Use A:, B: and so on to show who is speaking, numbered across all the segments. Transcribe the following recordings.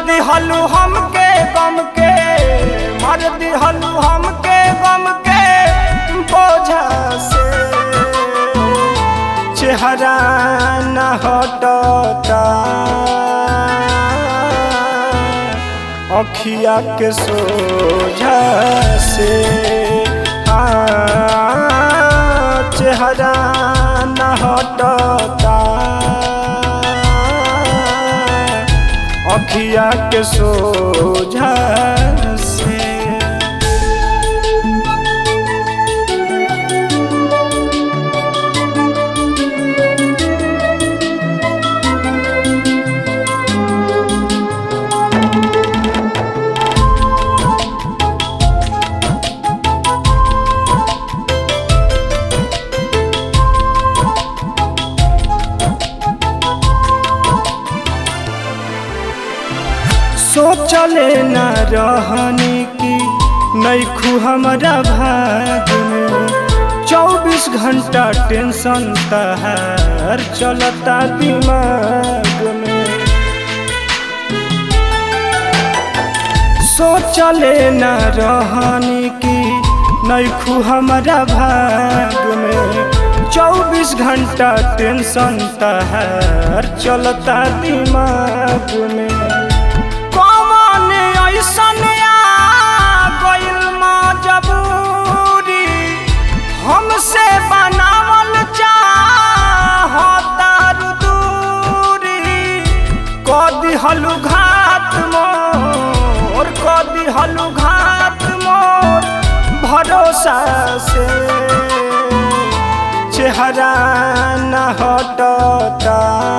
A: दिहलू हमके गम के मर दिहलू हमके गम के बोझा से चेहरा न हटता अखिया के सोझा से हाँ, चेहरा न हटता अखिया के सोझा से सोचले न रहनी की नैखू हमारा भाग में चौबीस घंटा टेंशन तहार चलता दिमाग में सोचले न रहनी की नैखू हमारा भाग में चौबीस घंटा टेंशन तहार चलता दिमाग में कौन ऐसन आ गइल मजबूरी हमसे बनावल चाहता दूरी क दिहलु घात मोर क दिहलु घात मोर भरोसा से चेहरा न हटता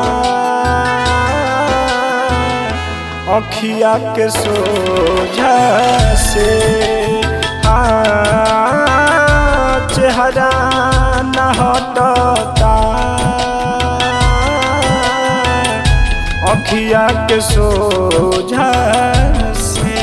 A: अखिया के सोझा से हाँ, चेहरा न हटता अखिया के सोझा से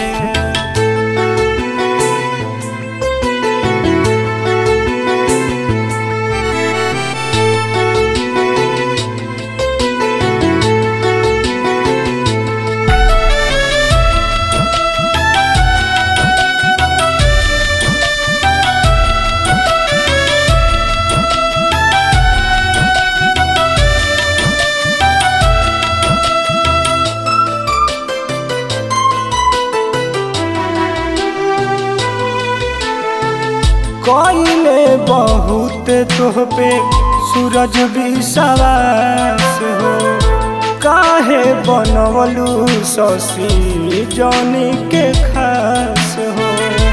A: कइले बहुत तोह पे सूरज भी सवास हो काहे बनवलू शशि जौनी के खास हो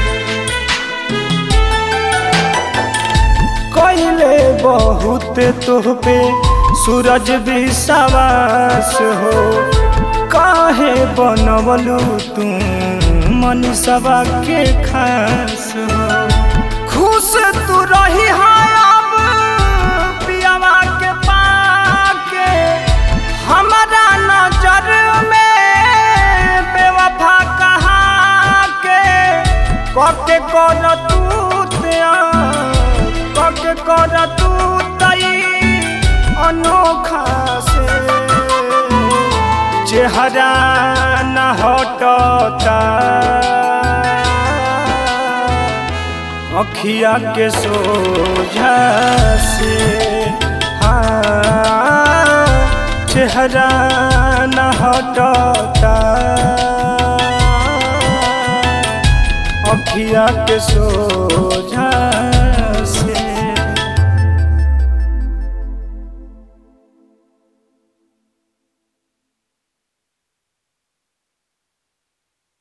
A: कइले बहुत तोह पे सूरज भी सवास हो काहे बनवलू तू मनीषवा के खास हो खुश तू रही है अब पियावा के पाके हमारा नजर में बेवफा कहा के कके कर तू त्या कके कर तू तई अनोखा से चेहरा न हटता अखिया के सोझा से हाँ चेहरा न हटता अखिया के सोझा